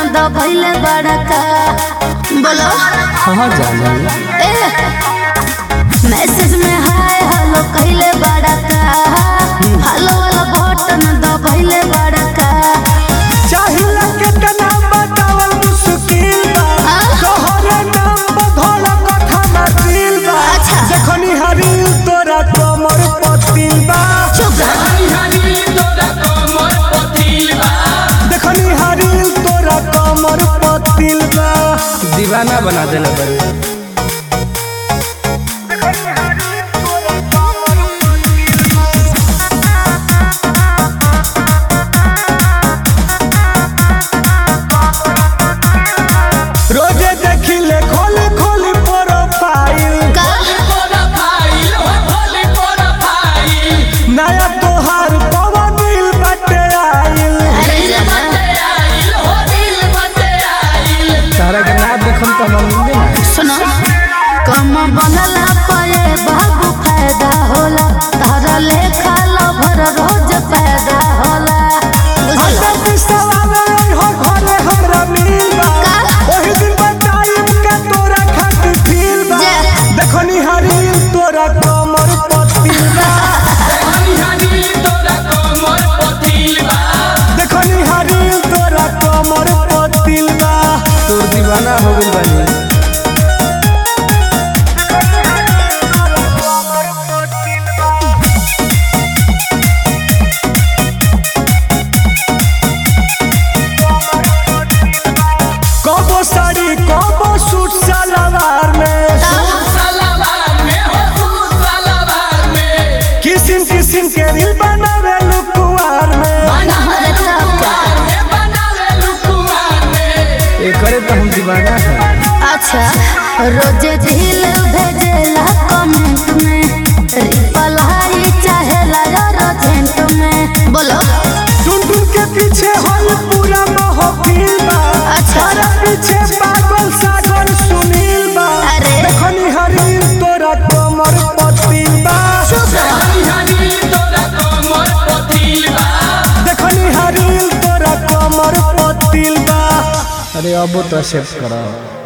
दबैले बड़का बोलो हाँ जाने ए मैसेज में हाय हेलो कहले बड़का हेलो वाला बटन दबैले बड़का चाहिला केतना बतावल मुश्किल बा हाँ? तोहरे नाम बधल कथा ना दिल बा अच्छा। देखनी हरिल तोरा कमर पतिल बा चुप रह देखनी हरिल तोरा कमर पतिल बा दीवाना बना देले बड़े रोजे देखिले खोली खोली प्रोफाइल का नया तोहार पवन दिल बटे आइल अरे जाना तारा के ना देखम तो हम मिले ना सुनो कम बनला पे बाबू फायदा होला तारा लेखा लभर रोज पैदा होला बुझलो हमरा बिसवा में हो घरे हमरा मिल बा का? ओही दिन बताइम का तोरा खातिर फील बा जे। देखनी हरिल तोरा कमर पतिल बा देखनी हरिल तोरा कमर पतिल बा तोर दीवाना हो गइल बानी कबो साड़ी कबो सूट सलवार में किसिम किसिम के रील बनावे लुकुआर में अरे तब का एकरे तो हम दीवाना है अच्छा रोज दिल भेजेला कमेंट में रिप्लाई चाहेला अर्जेंट में बोलो टुन टुन के पीछे होल पूरा महफिल बा अच्छा। तारा पीछे पागल सागर सुनील बा अरे। देखनी हरिल तोरा कमर पतिल बा देखनी हरिल तोरा कमर पतिल बा अरे अब तो एक्सेप्ट करा